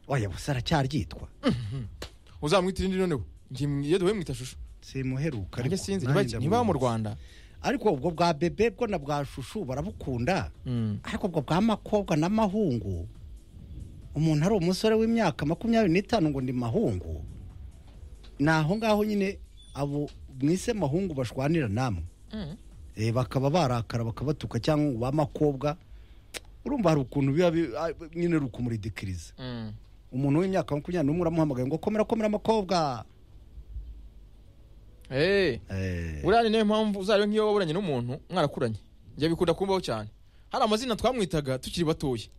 oya gusa aracyaryitwa uzamwita irindi noneho Ngi- iyo duhemwita shusho simuheruka nanjye sinzi niba- niba mu rwanda ariko ubwo bwa bebe bwo na bwa shushu barabukunda Mm. ariko ubwo bwa makobwa n'amahungu umuntu ari umusore w'imyaka makumyabiri n'itanu ngo ni mahungu ni aho ngaho nyine abo mwise mahungu bashwanira namwe Eh, bakaba barakara bakabatuka cyangwa ngo ba makobwa urumva hari ukuntu biba bi- ah, nyine rukumuridikiriza Mm. umuntu w'imyaka makumyabiri n'umwe uramuhamagaye ngo komera komera makobwa Eh, Eh, buriya ni nayo mpamvu uzariyo nk'iyo waburanye n'umuntu mwarakuranye njye bikunda kumbaho cyane hari amazina twamwitaga tukiri batoya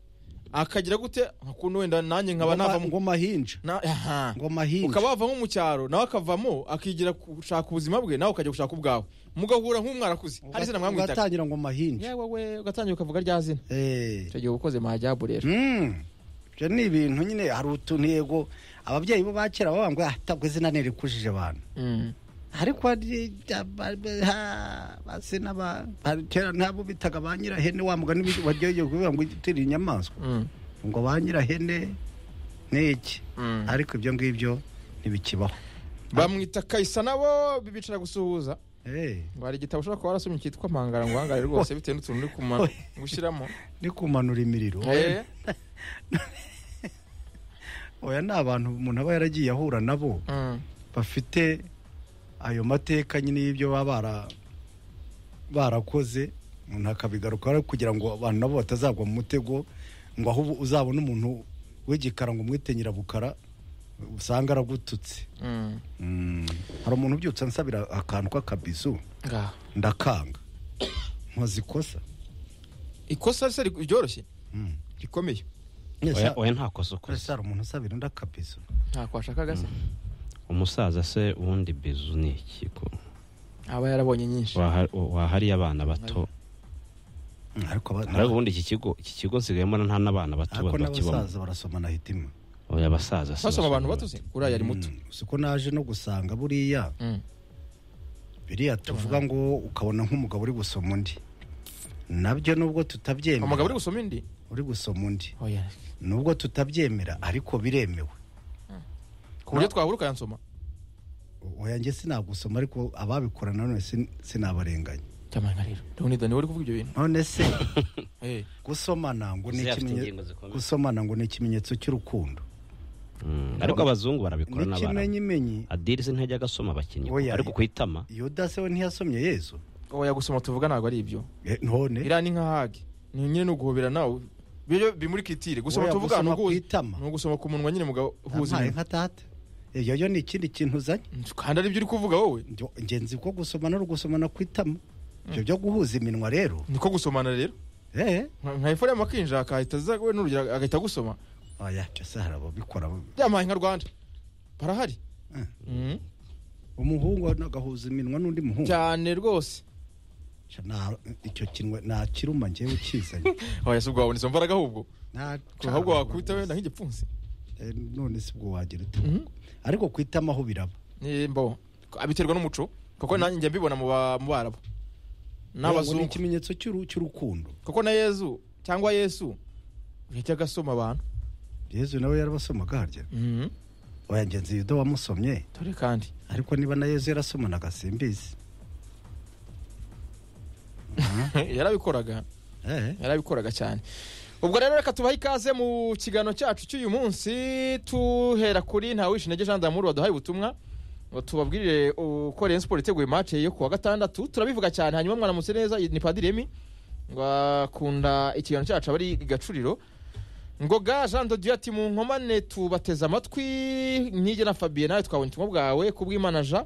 akagira gute ukuntu wenda nanjye nkaba ngo ma- navamo ngo mahinja Na- aha. ngo mahinja ukaba wava nko mu cyaro nawe akavamo akigira gushaka ubuzima bwe nawe ukajya gushaka ubwawe mugahura nk'umwarakuze hari izina mwamwitaga ugatangira ngo mahinja yewe we ugatangira ukavuga rya zina Eh. icyo gihe uba ukoze mahajyabu rero Mm. ibyo ni ibintu nyine hari utuntu yego ababyeyi bo ba kera bavuga ngo atabwo izina ntirikujije abantu Mm. ariko hari- ba- ba- ha- basina ba- hari kera ntabwo bitaga ba nyirahene wa mugani wi- waryoheye kuvuga ngo itiri inyamaswa Mm. ngo ba nyirahene ni iki Mm. ariko ibyo ngibyo ntibikibaho bamwita kayisa nabo bicara gusuhuza Eh, ngo hari igitabo ushobora kuba warasomye cyitwa mpangara ngo uhangare rwose bitewe n'utuntu uri kuma Oya. gushyiramo ni kumanura imiriro Eh, oya ni abantu umuntu aba yaragiye ahura nabo mm. bafite ayo mateka nyine y'ibyo baba bara- barakoze umuntu akabigarukaho kugira ngo abantu nabo batazagwa mu mutego ngo ahubwo uzabone umuntu w'igikara ngo umwite nyirabukara usanga aragututse Mm. Mm. hari umuntu ubyutse ansabira akantu k'akabizu Ngaho. ndakanga nkoze ikosa ikosa se ri- ryoroshye Mm. rikomeye oya Ese- oya nta kosa ukoze ese hari umuntu usabira undi akabizu ntako washakaga se umusaza se ubundi bizu ni iki ko aba yarabonye nyinshi waha- wahariye abana bato Mm, ariko aba- ariko ubundi iki kigo iki kigo nsigayemo nta n'abana bato ariko bakibamo n'abasaza barasomana hitima oya abasaza si basoma abantu basoma batuze uriya yari muto Mm, si ko naje no gusanga buriya Mm. biriya tuvuga ngo ukabona nk'umugabo uri gusoma undi nabyo nubwo tutabyemera umugabo uri gusoma indi uri gusoma undi oya nubwo tutabyemera ariko biremewe ku buryo twahura ukayansoma oya njye sinagusoma ariko ababikora nanone sin- sinabarenganya cyamanga rero leonida niwe uri kuvuga ibyo bintu none se Eh, gusomana ngo ni Ese afite ikimenye- ingingo zikomeye. gusomana ngo ni ikimenyetso cy'urukundo Mm, ariko abazungu barabikora n'abana n'ikimenyimenyi adiri se ntajya agasoma abakinnyi kuko Oya. ariko ku itama yuda se we ntiyasomye yezu oya gusoma tuvuga ntabwo ari ibyo Eh, none iriya ni nka hage ni nyine ni uguhobera nawe byo bimuri kitire gusoma Oya, tuvuga ni gusoma uguhuza ku itama. ni ugusoma ku munwa nyine mugabo uhuza yampaye iminwa nka tata ibyo yo ni ikindi kintu uzanye kandi ari byo uri kuvuga wowe Njyo- njye nzi ko gusomana ari ugusomana ku itama ibyo byo guhuza iminwa rero niko gusomana rero eh nka nka eforema akinjira akahita aza we n'urugero agahita agusoma oya cyose hari ababikora byamuhaye nka rwanda barahari Eh. Mm. umuhungu agahuza iminwa n'undi muhungu cyane rwose Sha, nta- icyo kinwe nta kiruma ngewe ukizanye oya si ubwo wabonetse imbaraga ahubwo Nta ahubwo cana wakubita wenda nk'igipfunsi Eh, none si bwo wagira ute ariko ku itama aho biraba nimbo abiterwa n'umuco kuko nanjye njya mbibona mu ba- mu barabo Ngo ni n'abazungu ikimenyetso cy'uru- cy'urukundo kuko na yezu cyangwa yesu yajya agasoma abantu yezu nawe yarabasomaga harya oya ngenzi yuda wamusomye dore kandi ariko niba na yezu yarasomanaga simbizi yarabikoraga eh yarabikoraga cyane ubwo rero reka tubahe ikaze mu kiganiro cyacu cy'uyu munsi tuhera kuri ntawishintege jean d'amour waduhaye ubutumwa ngo tubabwirire uko Rayon Sport iteguye match yo kuwa gatandatu turabivuga cyane hanyuma mwaramutse neza ni Padiri Remy ngo akunda ikiganiro cyacu aba ari i Gacuriro ngoga jean de dieu ati mu nkomane tubateze amatwi nige na fabien nawe twabonye ubutumwa bwawe kubw'imanaja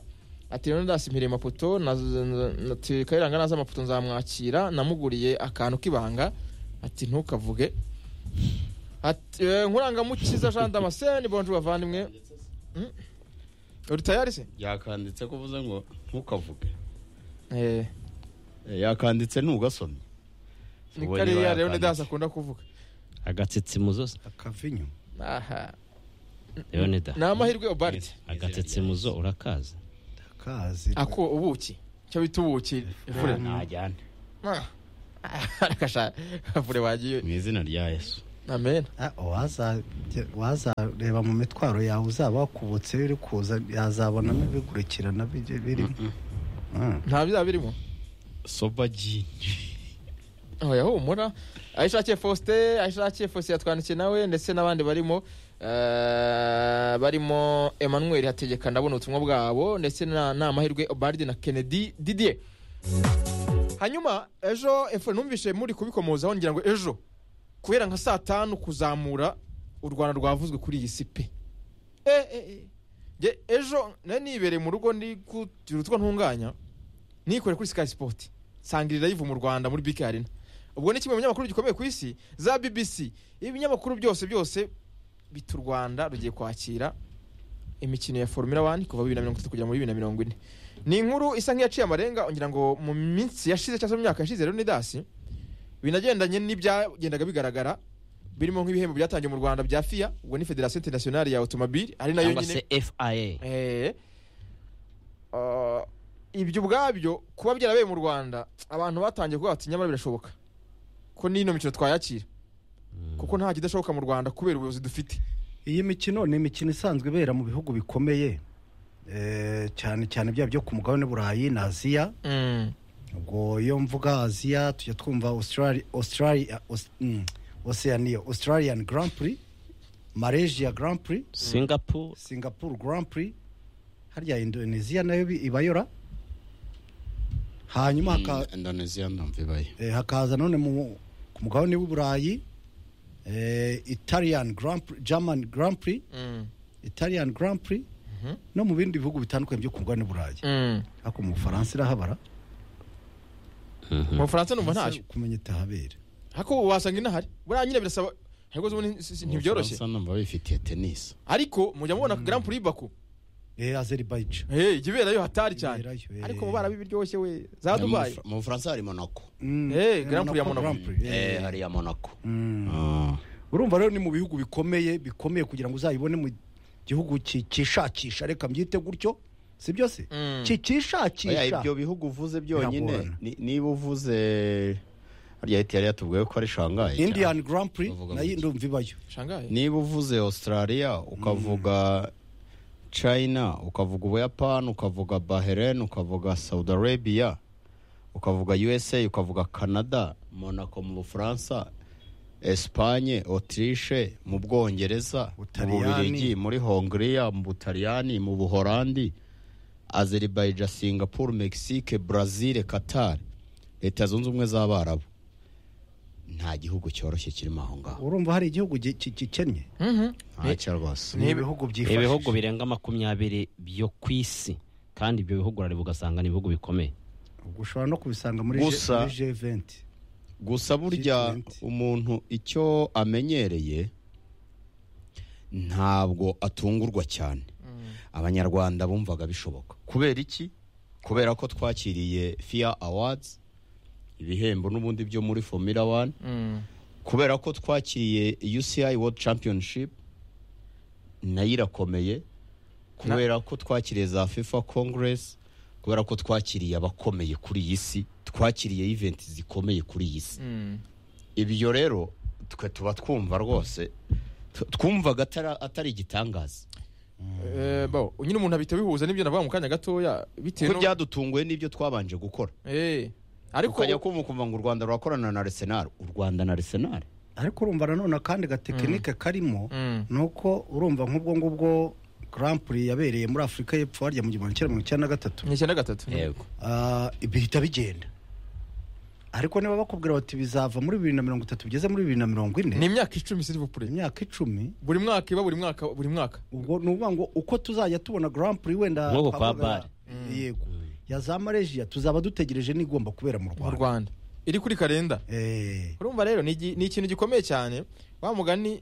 ati rero ndasimpiriye amapoto na- na- na- ati kayiranga naza amapoto nzamwakira namuguriye akantu k'ibanga ati ntukavuge Ati, eh, nkurangamukiza jean damascene bonje bavandimwe Mm. uri tayari se yakanditse ko uvuze ngo ntukavuge Eh, Eh, yakanditse ntugasome ni Ubonye kariya rero bayakanditse. nidas akunda kuvuga agatsitsi mu zo akavinyu aha leonida ni amahirwe obarite agatsitsi mu zo urakazi kazi ako ubuki icyo bita ubuki efurema ntajyane Ah, arakasha afure wagiye mu izina rya yesu amen Ah, uwaza- wazareba mu mitwaro yawe uzaba wakubutse iri kuza yazabonamo ibigurikirana bijye birimo Mm. nta bizaba birimo soba jini oya humura ayishakiye faustin ayishakiye faustin yatwandikiye nawe ndetse n'abandi barimo eh, barimo emmanuel hategeka ndabona ubutumwa bwabo ndetse na ni amahirwe baridi na kennedy didier hanyuma ejo efu numvise muri kubikomozaho ngira ngo ejo kubera nka saa tanu kuzamura u rwanda rwavuzwe kuri iyi si pe e, e, e. Nge ejo nari nibereye mu rugo ndi kugira utwo ntunganya nikore kuri sky sport sangirira live mu rwanda muri bk arena ubwo ni kimwe mu binyamakuru gikomeye ku isi za bbc ibinyamakuru byose byose bita u rwanda rugiye kwakira imikino ya formula 1 kuva bibiri na mirongo itatu kugera muri bibiri na mirongo ine ni inkuru isa nk'iyaciye amarenga ngira ngo mu minsi yashize cyangwa se mu myaka yashize leonidas binagendanye n'ibyagendaga bigaragara birimo nk'ibihembo byatangiye mu rwanda bya fia ubwo ni federasiyo internationale ya automobile ari nayo cyangwa nyine se fia Eh, ah, ibyo ubwabyo kuba byarabaye mu rwanda abantu batangiye kuvuga bati nyamara birashoboka ko n'ino mikino twayakira kuko nta kidashoboka mu rwanda kubera ubuyobozi dufite iyi mikino ni imikino isanzwe ibera mu bihugu bikomeye eh, cyane cyane bya byo ku mugabane burayi na aziya ubwo iyo mvuga aziya tujya twumva australia australia Aus- mm, oceania australian grand prix malaysia grand prix singapore singapore grand prix harya indonesia nayo bi- ibayora hanyuma haka- indonesia ndumva ibaye eh, hakaza none mu- ku mugabane w'uburayi eh, italian grand prix german grand prix italian grand prix Mhm. no mu bindi bihugu bitandukanye byo ku mugabane w'uburayi ariko mu bufaransa irahabara mu bufaransa numva ntayo kumenya itahabera hako wasanga inahari buriya nyine birasaba ariko ubundi si- si- ntibyoroshye Ubufaransa ndumva bifitiye tenisi ariko mujya mubona grand prix baku eh, azerbaija Eh, ijya iberayo hatari cyane Iberayo, eh. ariko bo barabibiryoshye we za dubayi mu bufaransa hari monaco Mm, Eh, Grand Prix ya Monaco. Grand Prix, eh. eh hari iya monaco Mm. Ah. urumva rero ni mu bihugu bikomeye bikomeye kugira ngo uzayibone mu gihugu ki- kishakisha reka mbyite gutyo si byo se Mm. Ki- Oya, kishakisha ibyo bihugu uvuze byonyine Biragorana. ni- niba uvuze harya hiti yari yatubwiye ko ari shangayi cyane. indian grand prix Bavuga nayo gutyo. ndumva ibayo shangaye niba uvuze australia ukavuga china ukavuga ubuyapani ukavuga bahrain ukavuga saudi arabia ukavuga usa ukavuga canada monaco mu bufaransa espagne autriche mu bwongereza mu Butaliyani. bubirigi muri hongria mu butaliyani mu buhorandi azerbaijan singapore mexique brazil qatar leta zunze ubumwe z'abarabu nta gihugu cyoroshye kirimo aho ngaho urumva hari igihugu gi- ki- gikennye Mhm. ntacyo rwose ni ibihugu byifashisha ibihugu birenga makumyabiri byo ku isi kandi ibyo bihugu urareba ugasanga ni ibihugu bikomeye Ubwo ushobora no kubisanga muri Gusa- G- muri G20 gusa burya G20. umuntu icyo amenyereye ntabwo atungurwa cyane abanyarwanda bumvaga bishoboka kubera iki kubera ko twakiriye fiya awards ibihembo n'ubundi byo muri formula 1 Mm. kubera ko twakiriye uci world championship nayo irakomeye kubera ko twakiriye za fifa congress kubera ko twakiriye abakomeye kuri iyi si twakiriye event zikomeye kuri iyi si Mm. ibyo rero twe tuba twumva rwose tu- twumvaga atari- atari igitangaza Eh, bo nyine umuntu ahita bihuza n'ibyo navuga mu kanya gatoya bitewe kuko no- byadutunguye n'ibyo twabanje gukora Eh, ukajya ariko kumva ukumva ngo u rwanda rurakorana na arsenal u rwanda na arsenal ariko urumva nanone akandi gatekinike karimo Mm. ni uko urumva nk'ubwo ngubwo grand prix yabereye muri afurika y'epfo harya mu gihumbi kimwe magana cyenda mirongo icyenda na gatatu ni icyenda gatatu Ah, bihita bigenda ariko niba bakubwira bati bizava muri bibiri na mirongo itatu bigeze muri bibiri na mirongo ni ine imyaka icumi silivupure imyaka icumi buri mwaka iba buri mwaka buri mwaka ubwo ni ukuvuga ngo uko tuzajya tubona grand prix wenda Nk'ubu kwa twavuga- Bari. yego ya za marejiya tuzaba dutegereje n'igomba kubera mu mu rwanda rwanda iri kuri karenda Eh, urumva rero ni igi- ni ikintu gikomeye cyane wa mugani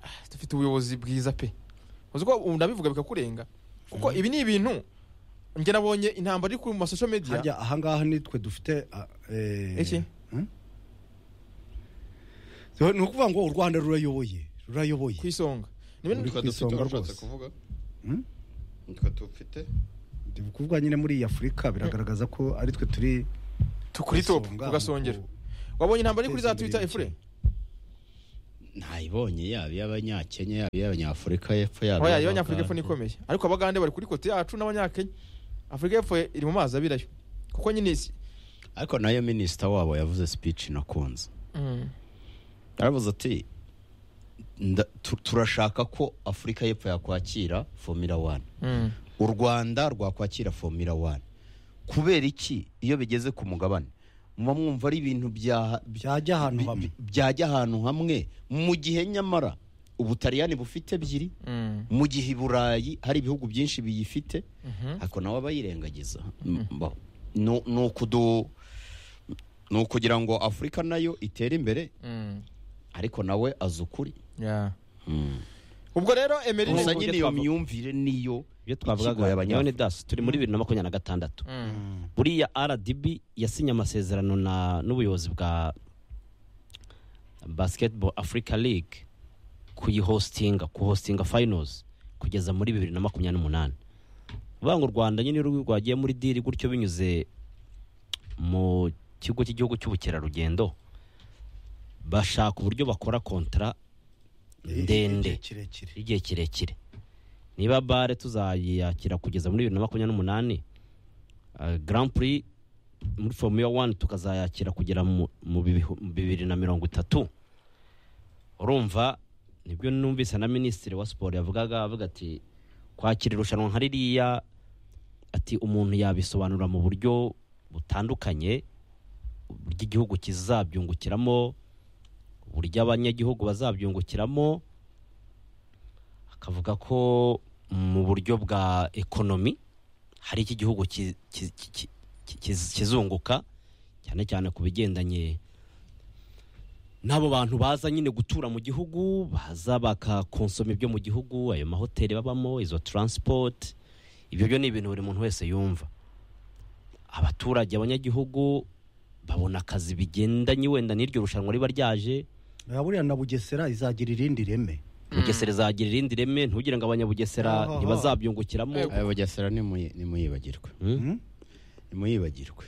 ah, dufite ubuyobozi bwiza pe uzi ko ubu ndabivuga bikakurenga kuko ibi ni ibintu njye nabonye intambara iri ku masosho media harya ahangaha nitwe dufite ah, eh, Iki? hmm? So, ni ukuvuga ngo u rwanda rurayoboye rurayoboye ku isonga Ni ibintu- Ku isonga rwose. Hmm? nitwe dufite Ndi kuvuga nyine muri iyi afurika biragaragaza ko ari twe turi tu- kuri top isonga ku gasongero mu ku- wabonye intambara iri kuri za guteza imbere twitter imikino. efure ntayibonye yaba iy'abanyakenya yaba iy'abanyafurika y'epfo yaba oya iyo iy'Abagande. nyafurika y'epfo ni ikomeye ariko abagande bari kuri kote yacu n'abanyakenya afurika y'epfo iri mu mazi abirayo kuko nyine isi ariko nayo minisita wabo yavuze speech nakunze Mm. yaravuze ati "Nda- tu- turashaka ko afurika y'epfo yakwakira formula one Mm. u rwanda rwakwakira formula one kubera iki iyo bigeze ku mugabane muba mwumva ari ibintu bya- Byajya ahantu bi- hamwe. bi- byajya ahantu hamwe mu gihe nyamara ubutaliyani bufite ebyiri Mm. mu gihe i burayi hari ibihugu byinshi biyifite Mhm. ariko nawe aba yirengagiza Mba- ni ni ukudu ni ukugira ngo afurika nayo itere imbere Mm. ariko nawe azi ukuri Yeah. ubwo rero emerine gusa Ubwo nyine ibyo iyo twavuga- myumvire niyo ikigoye ibyo twavugaga abanyafurika. none dasi turi muri bibiri na makumyabiri na gatandatu Mm. buriya rdb yasinye amasezerano na n'ubuyobozi bwa basketball africa league kuyihostinga kuhostinga finals kugeza muri bibiri na makumyabiri n'umunani vuga ngo u rwanda nyine iyo rwagiye muri diri gutyo binyuze mu kigo cy'igihugu cy'ubukerarugendo bashaka uburyo bakora kontara ndende Igihe kirekire igihe kirekire niba bare tuzayakira kugeza muri bibiri na makumyabiri n'umunani uh, grand prix muri formula one tukazayakira kugera mu mu bibihu- mu bibiri na mirongo itatu urumva nibyo numvise na minisitiri wa siporo yavugaga avuga ati kwakira irushanwa nka ririya ati umuntu yabisobanura mu buryo butandukanye uburyo igihugu kizabyungukiramo uburyo abanyagihugu bazabyungukiramo akavuga ko mu buryo bwa ekonomi hari iki gihugu ki- ki- ki- ki- ki- kiz- kizunguka cyane cyane ku bigendanye n'abo bantu baza nyine gutura mu gihugu baza bakakonsoma ibyo mu gihugu ayo mahoteli babamo izo taransipoti ibyo byo ni ibintu buri muntu wese yumva abaturage abanyagihugu babona akazi bigendanye wenda n'iryo rushanwa riba ryaje Aha buriya na bugesera izagira irindi reme bugesera izagira irindi reme ntugire ngo abanyabugesera Ohoho. ntibazabyungukiramo aya bugesera nimuyi- nimuyibagirwe Hmm? Hmm? nimuyibagirwe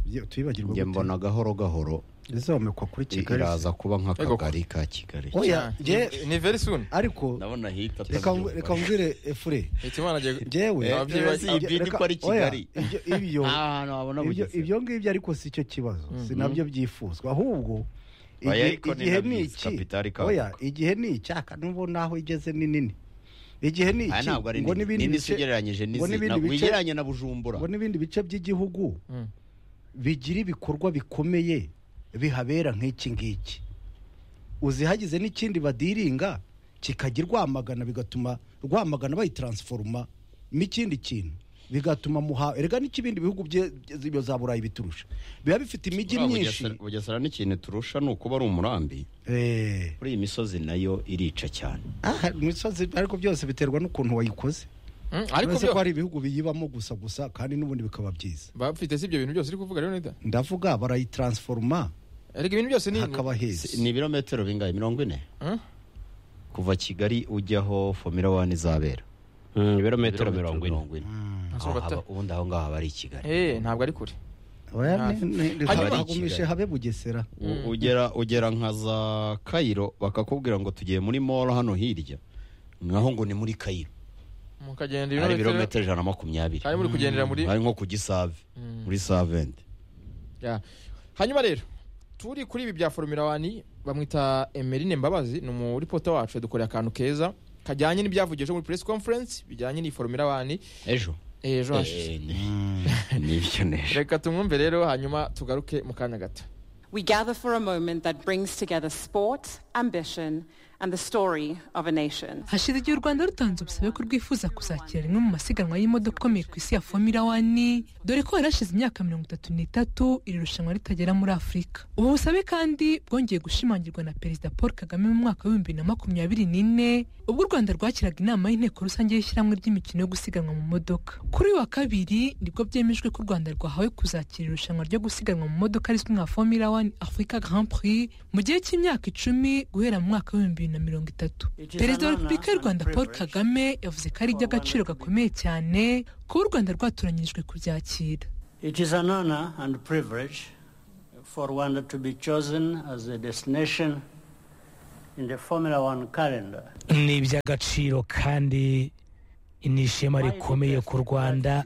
Bye- tuyibagirwa njye gute? mbona gahoro gahoro izomekwa kuri kigali iraza kuba Ego. nk'akagari ka kigali oya Yeah. njye ni very soon ariko ndabona hita reka mvu- reka mvire efure Hitimana agiye njyewe Eh, Ababyeyi Reka- bazi iyi bidi reka- ko ari oya, Kigali. ibyo- ibyo ahantu habona ibyo bugesera ibyo ngibyo ariko si cyo kibazo si nabyo byifuzwa ahubwo Oya, igihe- ariko ni igihe na ni Visi iki Kapitali Kabuga. oya igihe ni iki aka n'ubu naho igeze ni nini igihe ni aya iki ntabwo ari ngo n'ibindi nini bice ugereranyije ngo n'izi n'ibindi na- bice- wigereranya na bujumbura ngo n'ibindi bice by'igihugu Mm. bigira ibikorwa bikomeye bihabera nk'iki ngiki uzihagize n'ikindi badiringa kikajya rwamagana bigatuma rwamagana bayitaransforoma n'ikindi kintu bigatuma muha erega n'ikibindi bihugu bye- bye- za burayi biturusha biba bifite imijyi Buriya myinshi Bugesera- bugesera n'ikintu turusha ni ukuba ari umurambi Eh, kuri iyi misozi nayo irica cyane ah, imisozi ariko byose biterwa n'ukuntu wayikoze Mm, ariko uretse ko byo hari ibihugu biyibamo gusa gusa kandi n'ubundi bikaba byiza bafite si ibyo bintu byose uri kuvuga rero nida ndavuga barayitaransforoma erega ibintu byose ni hakaba heza Si- ni ibirometero bingahe mirongo ine Mm? kuva kigali ujyaho fomira wani izabera Hmm, ibirometero mirongo ine Ntabwo Aho haba- ubundi aho ngaho haba ari i kigali Eh, ntabwo ari kure Oya, ni- ni- reka Hanyuma- bagumishe habe bugesera U- ugera ugera nka za kayiro bakakubwira ngo tugiye muri moro hano hirya naho ngo ni muri kayiro mukagenda hari ibirometero ibirometero ijana na makumyabiri hari muri kugendera muri hari nko ku gisave muri savente Yeah. hanyuma rero turi kuri ibi bya formula wani bamwita emerine mbabazi ni umuripota wacu yadukoreye akantu keza kajyanye n'ibyavugiye ejo muri press conference bijyanye n'iyi formula wani ejo ejo hashize Eh, ni- nibyo nejo reka tumwumve rero hanyuma tugaruke mu kanya gato We gather for a moment that brings together sport, ambition, and the story of a nation. hashize igihe u rwanda rutanze ubusabe ko rwifuza kuzakira rimwe mu masiganwa y'imodoka ikomeye ku isi ya fomira wani dore ko yarashize imyaka mirongo itatu n'itatu iri rushanwa ritagera muri afurika ubu busabe kandi bwongeye gushimangirwa na perezida paul kagame mu mwaka w'ibihumbi bibiri na makumyabiri n'ine ubwo u rwanda rwakiraga inama y'inteko rusange y'ishyirahamwe ry'imikino yo gusiganwa mu modoka kuri uyu wa kabiri nibwo byemejwe ko u rwanda rwahawe kuzakira irushanwa ryo gusiganwa mu modoka rizwi nka fomira wani afurika grand prix mu gihe cy'imyaka icumi guhera mu mwaka w'ibihumbi bibiri na mirongo itatu perezida wa repubulika y'u rwanda paul kagame yavuze ko ari iby'agaciro gakomeye cyane kuba u rwanda rwatoranyirijwe kubyakira It is an honor and privilege for Rwanda to be chosen as the destination in the Formula One calendar. ni iby'agaciro kandi ni ishema rikomeye ku rwanda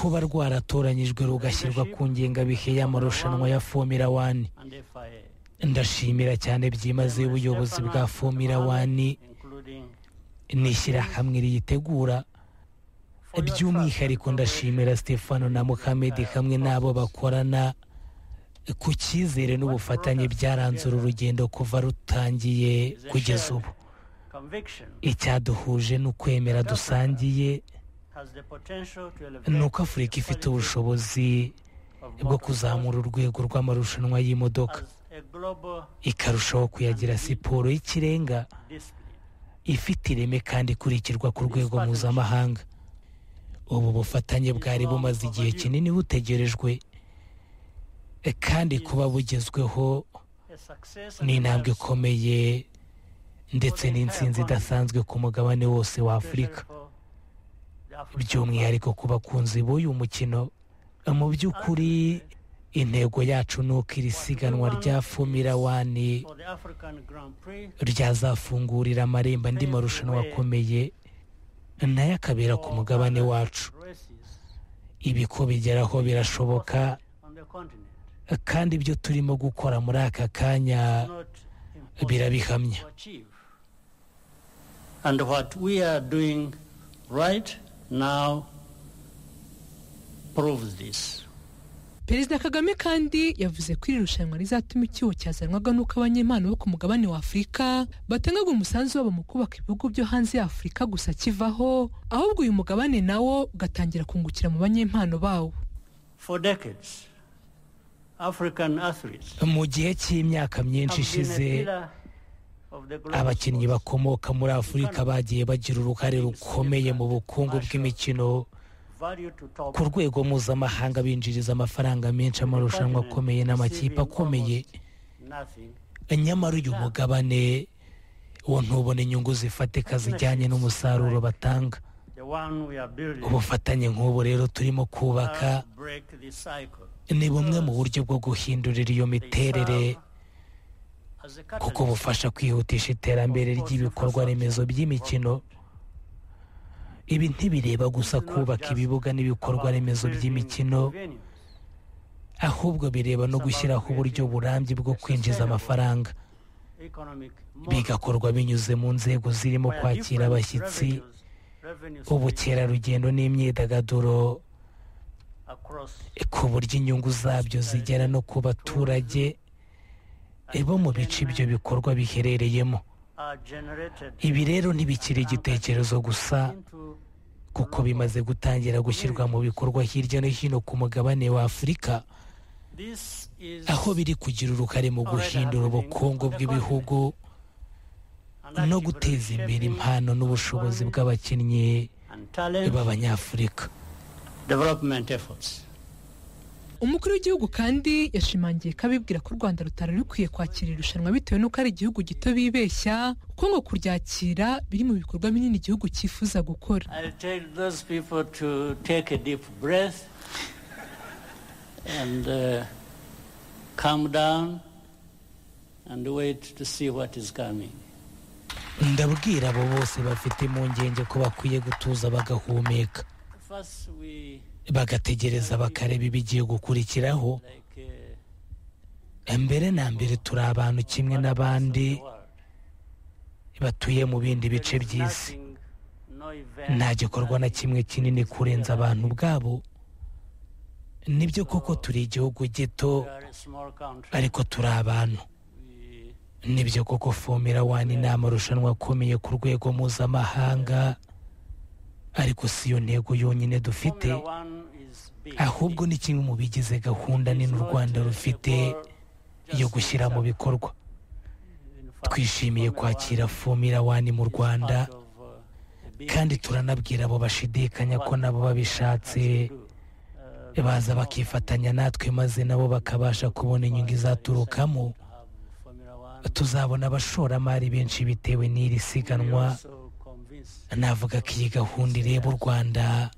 kuba rwaratoranyijwe rugashyirwa ku ngengabihe y'amarushanwa ya fomira wani and FIA. ndashimira cyane byimazeyo ubuyobozi bwa fomira wani Including n'ishyirahamwe riyitegura by'umwihariko ndashimira stefano na muhammed hamwe n'abo bakorana ku cyizere n'ubufatanye byaranze uru rugendo kuva rutangiye kugeza ubu conviction icyaduhuje ni ukwemera dusangiye has the potential to ni elevate uko afurika ifite ubushobozi bwo kuzamura urwego rw'amarushanwa y'imodoka as a global ikarushaho kuyagira siporo y'ikirenga discipline. ifite ireme kandi ikurikirwa ku rwego mpuzamahanga ubu bufatanye bwari bumaze igihe kinini butegerejwe e, kandi kuba bugezweho A success ni intambwe and ikomeye ndetse n'intsinzi idasanzwe ku mugabane wose wa afurika for the African by'umwihariko ku bakunzi b'uyu mukino mu by'ukuri intego yacu ni uko iri siganwa rya fomira wani for the African Grand Prix ryazafungurira amarembo andi marushanwa akomeye nayo akabera ku mugabane wacu races ibi ko bigeraho birashoboka on the continent. kandi ibyo turimo gukora muri aka kanya Not impossible birabihamya to achieve. And what we are doing right now proves this. perezida kagame kandi yavuze ko iri rushanwa rizatuma icyuho cyazanwaga n'uko abanyempano bo ku mugabane wa afurika batangaga umusanzu wabo mu kubaka ibihugu byo hanze ya afurika gusa kivaho ahubwo uyu mugabane nawo ugatangira kungukira mu banyempano bawo For decades, African athletes mu gihe cy'imyaka myinshi have been a ishize pillar of the global abakinnyi sports. bakomoka muri afurika bagiye bagira uruhare rukomeye mu bukungu bw'imikino Value to top ku rwego mpuzamahanga binjiriza amafaranga menshi amarushanwa akomeye n'amakipe akomeye nothing. nyamara uyu mugabane wo ntubona inyungu zifatika zijyanye n'umusaruro batanga The one we are building ubufatanye nk'ubu rero turimo kubaka will break this cycle. ni bumwe mu buryo bwo guhindurira iyo They miterere serve as a kuko catalyst. bufasha kwihutisha iterambere ry'ibikorwa remezo by'imikino ibi ntibireba gusa kubaka ibibuga n'ibikorwa remezo by'imikino ahubwo bireba no gushyiraho uburyo burambye bwo kwinjiza amafaranga bigakorwa binyuze mu nzego zirimo kwakira abashyitsi ubukerarugendo n'imyidagaduro ku buryo inyungu zabyo zigera no ku baturage bo mu bice ibyo bikorwa biherereyemo ibi rero ntibikiri igitekerezo gusa kuko bimaze gutangira gushyirwa mu bikorwa hirya no hino ku mugabane wa afurika aho biri kugira uruhare mu guhindura ubukungu bw'ibihugu no guteza imbere impano n'ubushobozi bw'abakinnyi b'abanyafurika development efforts umukuru w'igihugu kandi yashimangiye ko abibwira ko u rwanda rutari rukwiye kwakira irushanwa bitewe n'uko ari igihugu gito bibeshya kuko ngo kuryakira biri mu bikorwa binini igihugu cyifuza gukora I'll tell those people to take a deep breath and uh, calm down and wait to see what is coming. ndabwira abo bose bafite impungenge ko bakwiye gutuza bagahumeka First, we bagategereza bakareba ibigiye gukurikiraho like uh, mbere na mbere turi abantu kimwe n'abandi the world. batuye mu bindi bice by'isi Nothing, no nta event, gikorwa na kimwe kinini kurenza abantu ubwabo nibyo koko turi igihugu gito we are a small country. ariko turi abantu We nibyo koko fomera wani ni amarushanwa akomeye ku rwego mpuzamahanga ariko si yo ntego yonyine dufite Formula One is big. ahubwo ni kimwe mu bigize gahunda nini u rwanda rufite yo gushyira mu bikorwa In fact, twishimiye Formula kwakira One fomira wani mu is rwanda part of, uh, a big kandi picture. turanabwira abo bashidikanya ko nabo babishatse baza bakifatanya natwe maze nabo bakabasha kubona inyungu izaturukamo tuzabona abashoramari benshi bitewe n'iri siganwa navuga ko iyi gahunda ireba u rwanda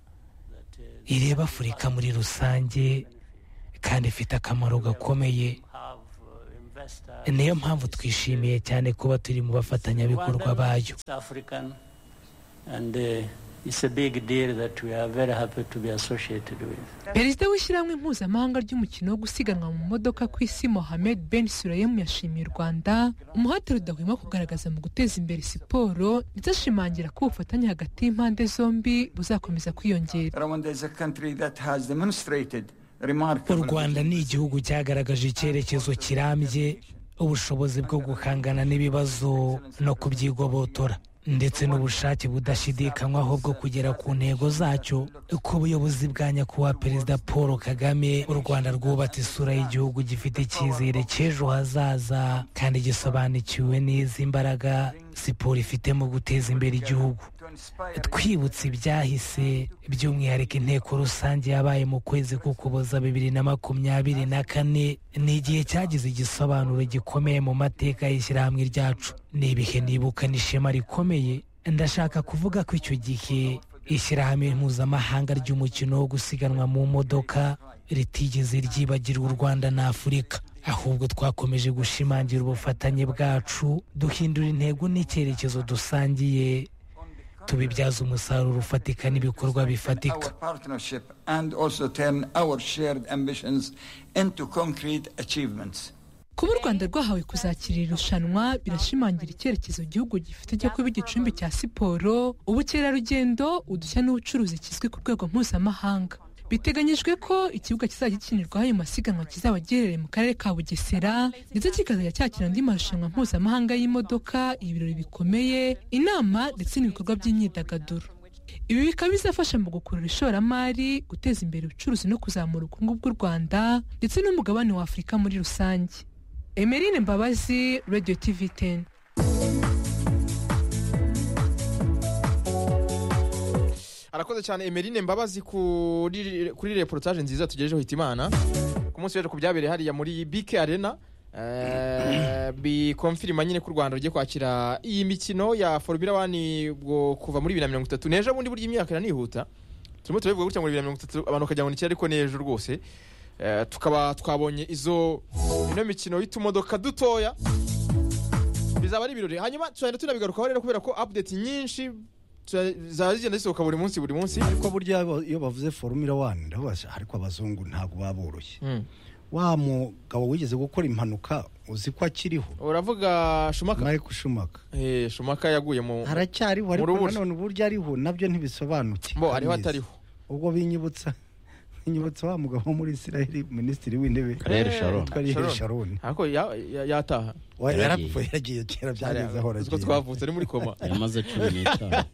ireba afurika muri rusange kandi ifite akamaro gakomeye niyo mpamvu twishimiye cyane kuba turi mu bafatanyabikorwa bayo It's African, and uh, it's a big deal that we are very happy to be associated with. perezida w'ishyirahamwe mpuzamahanga ry'umukino wo gusiganwa mu modoka ku isi mohamed ben surayemu yashimiye u rwanda umuhate rudahwema kugaragaza mu guteza imbere siporo ndetse ashimangira ko ubufatanye hagati y'impande zombi buzakomeza kwiyongera Rwanda is a country that has demonstrated u remarkable rwanda ni igihugu cyagaragaje icyerekezo kirambye ubushobozi bwo guhangana n'ibibazo no kubyigobotora ndetse n'ubushake budashidikanywaho bwo kugera ku ntego zacyo ku buyobozi bwa nyakubahwa perezida paul kagame u rwanda rwubatse isura y'igihugu gifite icyizere cy'ejo hazaza kandi gisobanukiwe neza imbaraga siporo ifite mu guteza imbere igihugu to inspire twibutse ibyahise by'umwihariko inteko rusange yabaye mu kwezi k'ukuboza bibiri na makumyabiri na kane ni igihe cyagize igisobanuro gikomeye mu mateka y'ishyirahamwe ryacu ni ibihe nibukana ishema rikomeye ndashaka kuvuga ko icyo gihe ishyirahamwe mpuzamahanga ry'umukino wo gusiganwa mu modoka ritigeze ryibagirwa u rwanda na afurika ahubwo twakomeje gushimangira ubufatanye bwacu duhindura intego n'icyerekezo dusangiye tubibyaza umusaruro ufatika n'ibikorwa bifatika our partnership and also turn our shared ambitions into concrete achievements. kuba u rwanda rwahawe kuzakira iri rushanwa birashimangira icyerekezo igihugu gifite cyo kuba igicumbi cya siporo ubukerarugendo udushya n'ubucuruzi kizwi ku rwego mpuzamahanga biteganyijwe ko ikibuga kizajya gikinirwaho ayo masiganwa kizaba giherereye mu karere ka bugesera ndetse kikazajya cyakira andi marushanwa mpuzamahanga y'imodoka ibirori bikomeye inama ndetse n'ibikorwa by'imyidagaduro ibi bikaba bizafasha mu gukurura ishoramari guteza imbere ubucuruzi no kuzamura ubukungu bw'u rwanda ndetse n'umugabane wa afurika muri rusange emerine mbabazi radio tv 10 arakoze cyane emerine mbabazi kuri kuri reportage nziza tugejejeho hitimana ku munsi w'ejo ku byabereye hariya muri bike arena eh, bikomfirima nyine ko u rwanda rugiye kwakira iyi mikino ya formula wani bwo kuva muri bibiri na mirongo itatu n'ejo bundi burya imyaka iranihuta turimo turabivuga gutya ngo bibiri na mirongo itatu abantu bakagira ngo ni kera ariko ni ejo rwose Eh, tukaba twabonye izo ino mikino y'utumodoka dutoya bizaba ari ibirori hanyuma tuzagenda tunabigarukaho rero kubera ko update nyinshi zaba zigenda zisohoka buri munsi buri munsi ariko burya iyo- iyo bavuze formula wani ndabaza ariko abazungu ntabwo baboroshye Mm. wa mugabo wigeze gukora impanuka uzi ko akiriho uravuga shumaka Michael Schumacher eh shumaka yaguye mu aracyariho Mu ariko rubura. nanone uburyo ariho nabyo ntibisobanuke bo ariho Kamezi. atariho ubwo binyibutsa binyibutsa wa mugabo wo muri Israel minisitiri w'intebe karere Eh, sharon witwa Ariel Sharon. Sharon ariko ya- ya- yataha Wa- Yaragiye. yarapfuye yagiye kera byageze aho uko aragiye twavutse ari muri koma yamaze cumi n'itanu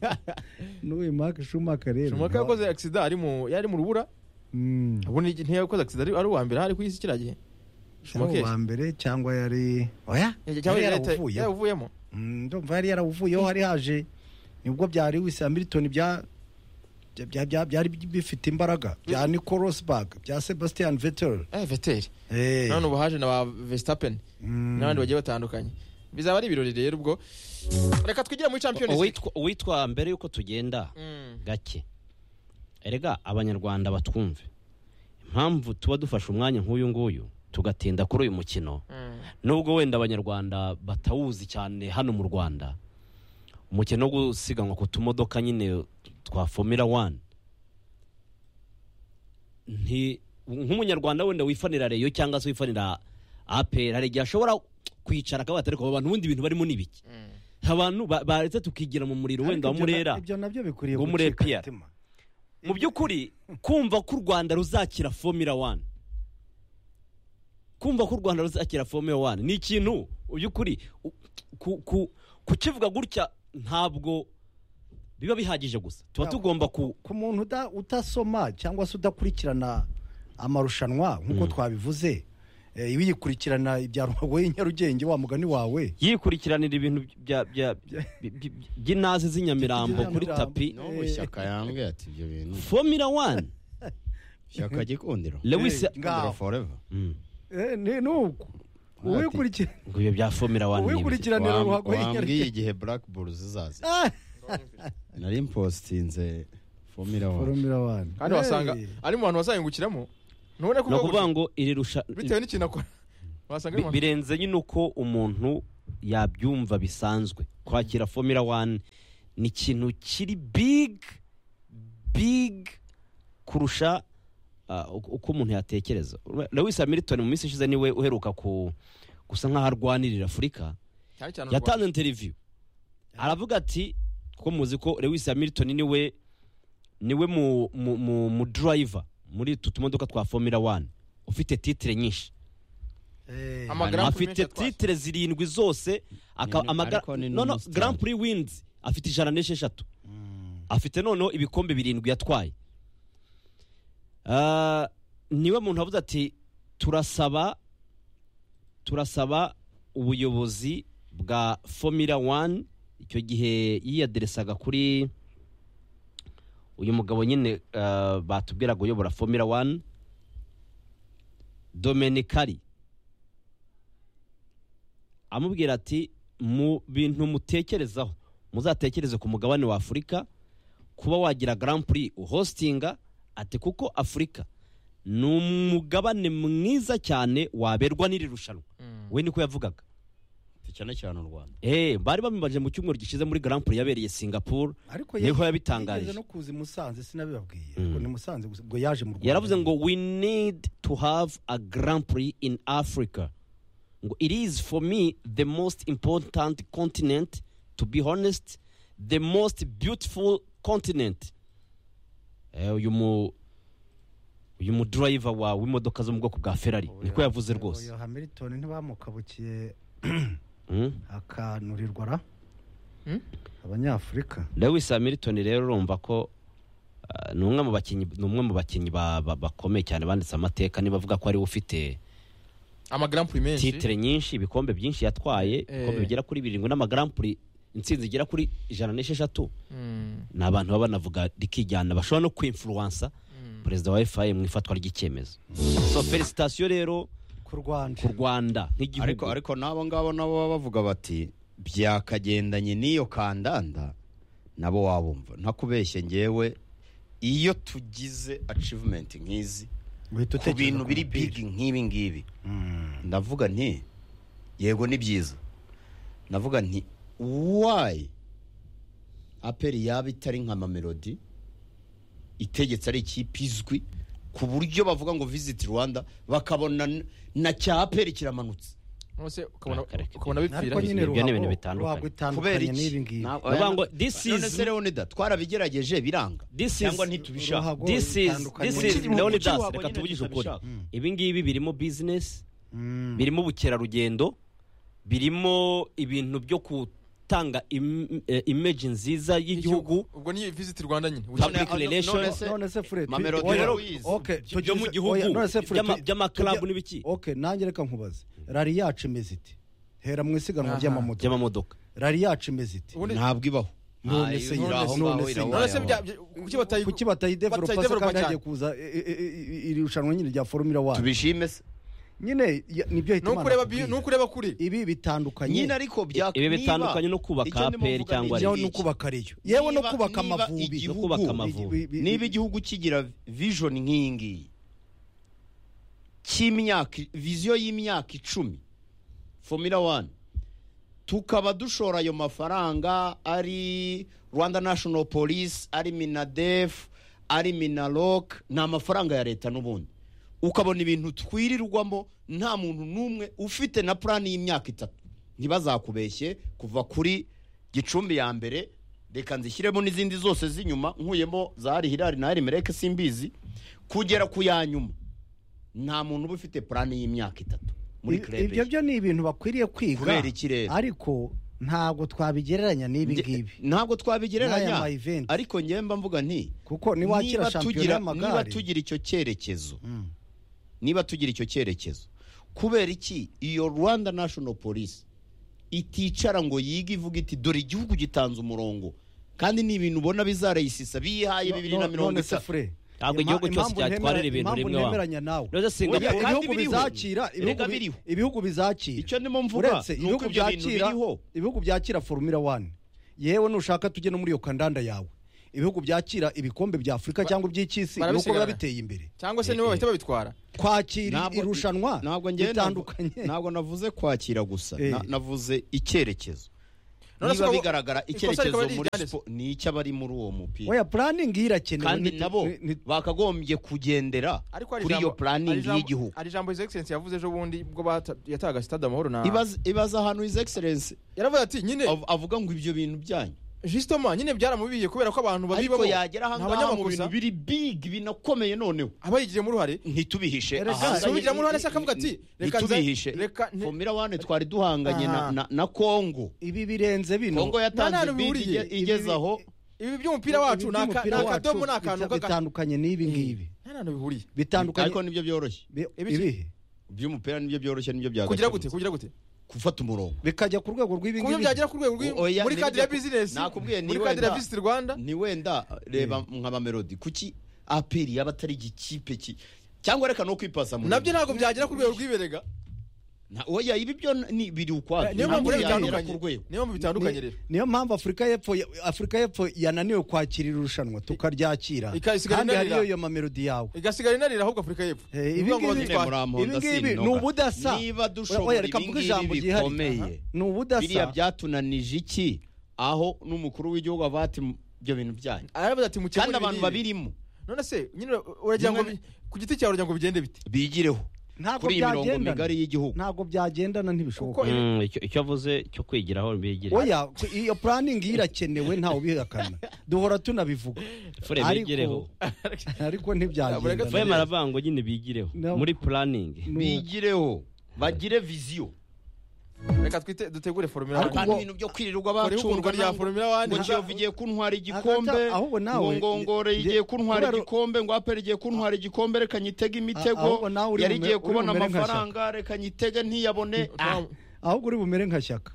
n'uyu Mark Schumacher rero shumaka yakoze accident ari mu yari mu rubura Mm. ubundi ntiyakoze accident ari ari uwa mbere hari ku isi kiriya gihe yaba shumaka uwa mbere cyangwa yari oya yari cyangwa yari yarawuvuyeho yaravuyemo Mm, ndumva yari yaravuyeho hari haje nibwo byari wise milton bya bya- bya- bya- byari bifite imbaraga bya nico rosberg bya sebastian vettel eh veteri Eh, none ubu haje na ba Verstappen mm, n'abandi bagiye batandukanye bizaba ari ibirori rero ubwo reka twigire muri champions league uwitwa uwitwa mbere y'uko tugenda Mm. gake erega abanyarwanda batwumve impamvu tuba dufashe umwanya nk'uyu nguyu tugatinda kuri uyu mukino Mm. nubwo wenda abanyarwanda batawuzi cyane hano mu rwanda umukino wo gusiganwa ku tumodoka nyine twa fomira wani nti- nk'umunyarwanda wenda wifanira reyo cyangwa se wifanira aperi hari igihe ashobora kwicara akavuga ati ariko aba bantu ubundi ibintu barimo ni biki abantu ba- baretse tukigira mu muriro wenda wa ariko ibyo murera na- ibyo nabyo bikwiriye Ngo Murera gucika PR. umutima. mu by'ukuri kumva ko u rwanda ruzakira fomira wani kumva ko u rwanda ruzakira fomira wani ni ikintu mu by'ukuri u- ku- ku- kukivuga gutya ntabwo biba bihagije gusa tuba Ya, tugomba ku ku muntu uda- utasoma cyangwa se udakurikirana amarushanwa nk'uko twabivuze eh, iyo uyikurikirana ibya rubago nyarugenge wa mugani wawe yikurikiranira ibintu bya- bya- bi- bi- by'inazi z'inyamirambo kuri By'Inyamirambo. tapi n'ubu shyaka yambwiye ati ibyo bintu fomira wani shyaka gikundiro lewis Eh, ngaho. gikundiro forever Mm. Eh, ni ni uku uwikurikira ngo ibyo bya fomira wani ni ibiki? uwikurikiranira Wam- ruhago wambwiye nyarugenge igihe black bulls zizaza Ah! nari mpostinze formula one Formula One. kandi wasanga Eh. ari mu bantu bazahingukiramo nubona ni kuvuga ukuvuga gutyo ngo iri rusha bitewe n'ikintu akora wasanga Bi- ari mu- birenze nyine uko umuntu yabyumva bisanzwe kwakira fomira wani ni ikintu kiri big big kurusha ah, uko uko umuntu yatekereza lewis hamilton mu minsi ishize niwe uheruka ku gusa nk'aho arwanirira afurika cyane cyane u Rwanda. yatanze interiviyu aravuga ati ko muzi ko lewis hamilton niwe niwe mu mu mu, mu driver muri utu tumodoka twa fomira wani ufite titire nyinshi Eh, Ama- Hanyuma Grand Prix afite menshi atwaye. titire zirindwi zose aka- Ni- ama- ariko ni no no non-stop. Grand Prix wins afite ijana n'esheshatu afite noneho ibikombe birindwi yatwaye Ah, niwe muntu avuze ati turasaba turasaba ubuyobozi bwa fomira wani icyo gihe yiyaderesaga kuri uyu mugabo nyine ah, batubwiraga uyobora fomira wani domenikari amubwira ati mu bintu mutekerezaho muzatekereze ku mugabane wa afurika kuba wagira Grand Prix uhostinga ati kuko afurika ni umugabane mwiza cyane waberwa n'iri rushanwa we niko yavugaga cyane cyane u rwanda Eh, bari bamibaje mu cyumweru gishize muri Grand Prix yabereye singapore ariko niho yari- yabitangarije. yigeze no kuza i musanze sinabibabwiye Mm. ngo ni musanze gusa ngo yaje mu rwanda yaravuze ngo we need to have a grand prix in africa ngo it is for me the most important continent to be honest the most beautiful continent Eh, uyu mu uyu mudriver wa w'imodoka zo mu bwoko bwa ferrari niko yavuze rwose Uyu hamilton ntibamukabukiye Mm. akanurirwa ra Hmm? abanyafurika lewis hamilton rero urumva ko ah, ni umwe mu bakinnyi ni umwe mu bakinnyi ba- ba- bakomeye cyane banditse amateka niba avuga ko ariwe ufite ama Grand Prix menshi titire nyinshi ibikombe byinshi yatwaye ibikombe Eh. bigera kuri birindwi n'amagarampuri intsinzi igera kuri ijana n'esheshatu Mm, ni abantu baba banavuga rikijyana bashobora no kwimfuruwansa perezida wa efaye mu ifatwa ry'icyemezo so felicitasiyo rero ku rwanda ku rwanda ariko nk'igihugu ariko n'abo ngabo nabo baba bavuga bati byakagendanye n'iyo kandanda nabo wabumva ntakubeshye ngewe iyo tugize achievement nk'izi Uhita ku utekereza bintu ku biri mupira. big nk'ibi ngibi Mm. ndavuga nti yego ni byiza ndavuga nti wayi aperi yaba itari nka mamelodi itegetse ari ikipe izwi ku buryo bavuga ngo visit rwanda bakabona n- na cya aperi kiramanutse none se ukabona Akareka. ukabona bipfira ariko nyine Ibyo ni ibintu ruhago- bitandukanye. ruhago kubera itandukanye n'ibi iki ngibi Na- Ndavuga ngo this none is se leonidas twarabigerageje biranga this is cyangwa ntitubishaka Ruhago this is itandukanye. this is Ukiri mu- ukiri leonidas wabonye reka tuvugishe ukuri ntabishaka. ibi ngibi birimo business Mm. birimo ubukerarugendo birimo ibintu byo gutanga im- eh, image nziza y'igihugu ubwo ni visit Rwanda nyine Public None- none- relation. none se- none se fure tu- Mamelodi oya, Heroes. okay, Byo tugize- mu gihugu, oya, none se Fure, by'ama- tu- by'amaklabu tujya- n'ibiki? okay nanjye reka nkubaze rari yacu imeze iti hera mu isiganwa Aha. ry'amamodoka ry'amamodoka rari yacu imeze iti ubundi ntabwo ibaho none Ah, se iri none aho ngaho, se- iri aho none se ngaho. bya- bya- kuki batayi kuki batayidevelopa se batayidevelopa kandi cyane? hagiye kuza e- e- e- e- iri rushanwa nyine rya formula wani tubishime se nyine ya- nibyo ni hita uko imana ureba bi- ikubwira. ni uko ureba kure ibi bitandukanye nyine ariko bya- Ibi niba- bitandukanye no kubaka Icyo ndimo APR mvuga ni cyangwa iki. yewe no kubaka reyo yewe no Niba- kubaka niba amavubi igihugu- no kubaka Bi- amavubi bi- niba igihugu kigira vision nk'iyi ngiyi cy'imyaka viziyo y'imyaka icumi formula one tukaba dushora ayo mafaranga ari rwanda national police ari minadef ari minalok ni amafaranga ya leta n'ubundi ukabona ibintu twirirwamo nta muntu n'umwe ufite na purani y'imyaka itatu ntibazakubeshye kuva kuri gicumbi ya mbere reka nzishyiremo n'izindi zose z'inyuma nkuyemo za ari hirari na ari mereke simbizi kugera ku ya nyuma nta muntu uba ufite purani y'imyaka itatu muri Ibi- krebe ibyo byo ni ibintu bakwiriye kwiga Kubera iki rero? ariko ntabwo twabigereranya n'ibi Nge- ngibi ntabwo N'aya twabigereranya ma event. ariko njyewe mba mvuga nti kuko niwakira niba shampiyona tugira- niba y'amagare tugira icyo cyerekezo Mm. niba tugira icyo cyerekezo kubera iki iyo rwanda national police iticara ngo yige ivuga iti dore igihugu gitanze umurongo kandi ni ibintu ubona bizarayisisa biyihaye bibiri na No- mirongo none se itatu fure Ntabwo igihugu cyose cyatwarira ibintu rimwe impamvu wabo. ntemeranya nawe None se Singapore- Oya, kandi ibihugu biriho. bizakira ibihugu Erega bi- biriho. ibihugu bizakira Icyo ndimo mvuga, uretse ni uko ibihugu ibyo bintu byakira biriho. ibihugu byakira formula 1 yewe nushaka tujye no muri iyo kandanda yawe ibihugu byakira ibikombe bya afurika cyangwa iby'icy'isi ni uko biba barabisigana. biteye imbere cyangwa se nibo bahita babitwara kwakira Ntabwo- irushanwa ntabwo njyewe bitandukanye navu- ntabwo navuze kwakira gusa Eh. na- navuze icyerekezo None se niba uko- bigaragara ikosa rikaba icyerekezo ari muri iryanditse. siporo ni icy'abari muri uwo mupira oya puraningi irakenewe kandi ni- nabo ni- ni- bakagombye kugendera ariko hari kuri iyo ijambo- hari puraningi ijambo- y'igihugu hari ijambo his excellence yavuze ejo bundi ubwo bata- yatahaga sitade amahoro na Ibaze- ibaze ahantu his excellence yaravuze ati nyine av- avuga ngo ibyo bintu byanyu jisitoma nyine byaramubiye kubera ko abantu ariko babibamo yagera ahangaha mu bintu abanyamakuru biri big binakomeye noneho aba yigiremo uruhare ntitubihishe Erega ahanganye- subigiramo uruhare se akavuga ati, reka nze- ntitubihishe reka nte- fomira wane twari duhanganye na- Aha. na- na kongo ibi birenze bino kongo nta yatanze hantu bid bihuriye. igeze Ibi- aho ibi by'umupira wacu Ibi ni aka- ni by'umupira wacu akadomo ni akantu bita- k'aga- bitandukanye n'ibi ngibi nta hantu bihuriye bitandukanye ariko nibyo byoroshye bi- ibiki? ibihe iby'umupira nibyo byoroshye nibyo kugira byagakemutse gute kugira gute gufata umurongo bikajya ku rwego rw'ibi ku buryo ngibi byagera ku rwego rw'i- O- oya, muri ni kadire ya bijya- bizinesi nakubwiye, ni muri kadire ya wenda- visiti rwanda ni wenda reba nka bamelodi kuki aperi yaba atari igikipe ki cyangwa reka no kwipasa muri nabyo ntabwo byagera ku rwego rw'iberega Na- oya ibi byo ni- biri ukwabyo niyo mpamvu Ntabwo rero byagera bitandukanye ku rwego niyo mpamvu bitandukanye rero niyo mpamvu afurika y'epfo afurika y'epfo yananiwe kwakira irushanwa tukaryakira ikayisigara kandi inanira. hariyo iyo mamelodi yawe igasigara inanira ahubwo afurika y'epfo Eh, Ni ibi ukuvuga ngo ngibi- nyine bazitware. muri ibi ngibi ni sinoga. ubudasa niba Oya, dushobora reka ibi mvuge ngibi ijambo ryihariye bikomeye ni ubudasa biriya byatuganije iki aho n'umukuru w'igihugu ava ati ibyo bintu byanyu aravuze ati mukemure kandi abantu imirire." babirimo none se nyine uragira ngo Nyine- bi- ku giti cyawe uragira ngo bigende bite bigireho ntabwo kuri iyi mirongo byagendana migari y'igihugu ntabwo byagendana kuko ntibishoboka Mm, icyo- icyo avuze cyo kwigiraho bigire oya ku- iyo puraningi irakenewe ntawe ubihakana duhora tunabivuga fure Ariko- bigireho ariko Ntabwo reka fure ntibyagendana tubivuge. maravango nyine bigireho No. muri puraningi Ni- bigireho bagire viziyo reka twite dutegure formula Ariko one. abantu ubwo- ibintu byo kwirirwa Kora ihugurwa bacunga rya formula one. ngo kiyovu igiye kuntwara Hagati igikombe aho- ahubwo nawe- ngo ngongore nge- igiye kuntwara kubera- igikombe ngo aperi igiye kuntwara igikombe reka nyitege ahubwo imitego nawe uri yari bume- igiye uri kubona bumere nka amafaranga reka nyitege ntiyabone Tom, ahubwo uri bumere nka shyaka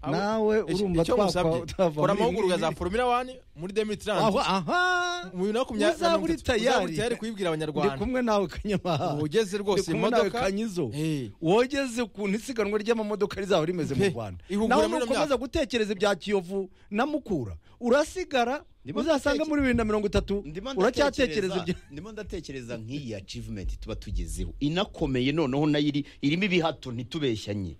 aho- nawe urumva icyo twakwa- musabye twava kora muri amahugurwa ibi za ngibi. formula one muri aho demitrans aha mu bibiri na makumyabiri na uzaba mirongo uri itatu. Uzaba uri tayari tayari kuyibwira ndi abanyarwanda kumwe nawe kanyamahanga ugeze rwose kumwe nawe imodoka kanyizo Eh. wogeze ukuntu isiganwa ry'amamodoka rizaba rimeze mu Pe, rwanda ihugura nawe muri ino nukomeza gutekereza ibya kiyovu na mukura urasigara Ndimo uzasanga muri bibiri na mirongo itatu Ndimo uracyatekereza ibyo ndatekereza- ndimo ndatekereza nk'iyi achievement tuba tugezeho inakomeye noneho nayo iri irimo ibihato ntitubeshyanye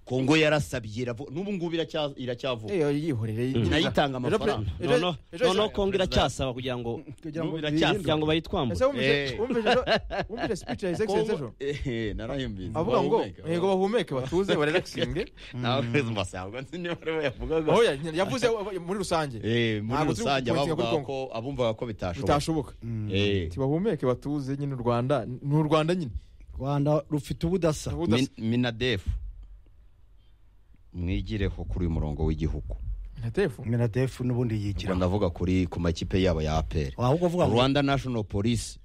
kongo yarasabye iravo- n'ubu ngubu iracya- iracyavuga Eh, yihorere Nayitanga amafaranga. Ejo- ejo- noneho ejo- noneho kongo iracyasaba kugira ngo kugira ngo biracyasa. kugira ngo ese bayitwambure wumvise Eh. wumvise ejo- wumvise speech ya his excellence ejo Kongo- Eh, narayumvise avuga ngo Bahumeka, yego bahumeke batuze barelaxinge nawe mbasanga niyo bariwe yavugaga aho ya- yavuze eh, muri rusange Eh, muri Ntabwo turi rusange kugutinda kuri abavuga Kongo. ko abumvaga ko bitashoboka bitashoboka Eh. tibahumeke batuze nyine u rwanda ni u rwanda nyine rwanda rufite ubudasa Ubudasa. Min- minadefu mwigireho kuri uyu murongo w'igihugu Natefu. minadefu n'ubundi ubwo yigira ndavuga kuri ku makipe yabo ya aperi ahubwo avuga ngo rwanda national police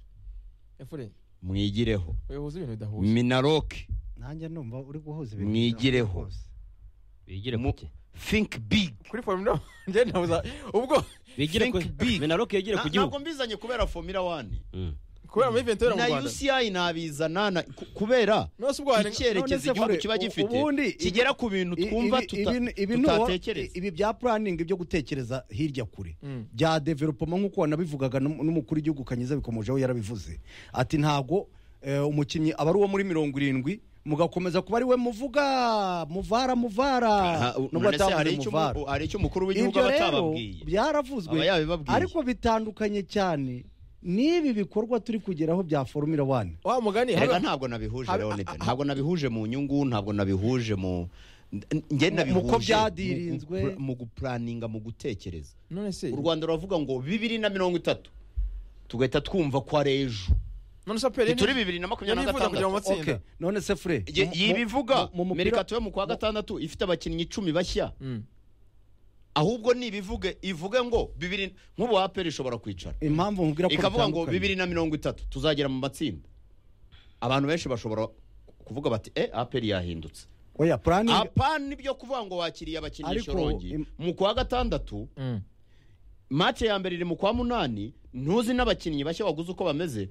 efure mwigireho uyoboza ibintu bidahuye minaroke nanjye numva uri guhuza ibintu Mwigireho. byose. bigire ku Mu- ki think big kuri formula njye nabuza ubwo bigire ku Think big. minaroke yegere ku Na- ntabwo gihugu mbizanye kubera formula one Mm. kubera muri venti mu na rwanda uci nabizana na- ku- kubera nose ubwo hari None se icyerekezo igihugu Fure, kiba u- gifite ubundi ibi- kigera ku bintu I- twumva ibi- tuta- ibi- ibi ni uwo- tutatekereza ibi bya puraningi byo gutekereza hirya kure Mm. bya developoma nk'uko wanabivugaga n'um- n'umukuru w'igihugu kanyiza bikomojeho yarabivuze ati ntabwo eh, umukinnyi aba ari uwo muri mirongo irindwi mugakomeza kuba ari we muvuga muvara muvara Aha, u- nubwo none se hari atavuze icyo muvara mu- hari icyo umukuru w'igihugu ibyo aba rero atababwiye byaravuzwe Aba yabibabwiye. ariko bitandukanye cyane n'ibi bikorwa turi kugeraho bya formula one wa mugani reka haba- ntabwo nabihuje habe- Leonid ntabwo nabihuje mu nyungu ntabwo nabihuje mu njye Mu- nabihuje muko mu- byadirinzwe. mu- mu gupuraninga mu gutekereza none se u rwanda ruravuga ngo bibiri na mirongo itatu tugahita twumva ko ari ejo none se aperi turi bibiri na makumyabiri na ntifuza kujya mu gatandatu matsinda Okay, none se fure Ye- mu- mu- yibivuga mu- mu mupira- mereka tuwe mu kwa gatandatu ifite abakinnyi icumi bashya Mm. ahubwo ntibivuge ivuge ngo bibiri nk'ubu aperi ishobora kwicara impamvu nkubwira ko ikavuga ngo bitandukanye. bibiri na mirongo itatu tuzagera mu matsinda abantu benshi bashobora kuvuga bati e aperi yahindutse oya puraningi apana nibyo kuvuga ngo wakiriye abakinisha Ariko, rongi im- mu kwa gatandatu Mm. mace ya mbere iri mu kwa munani ntuzi n'abakinnyi bashya waguze uko bameze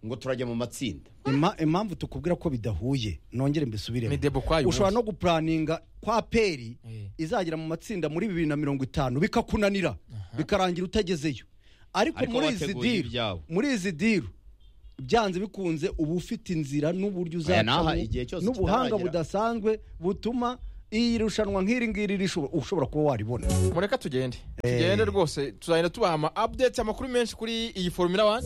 ngo turajya mu matsinda Ima- impamvu tukubwira ko bidahuye nongere mbisubiremo Ni debo kwayo ushobora no umunsi. gupuraninga kwa peri Eh. izagera mu matsinda muri bibiri na mirongo itanu bikakunanira bikarangira utagezeyo ariko Ariko muri izi bateguye diru ibyabo. muri izi diru byanze bikunze uba ufite inzira n'uburyo Aya naha uzacamo igihe cyose n'ubuhanga kitaragera. budasanzwe butuma iyi rushanwa nk'iri ngiri rishobora- ushobora kuba waribona mureka tugende tugende rwose tuzagenda tubaha ama updates amakuru menshi kuri iyi formula wani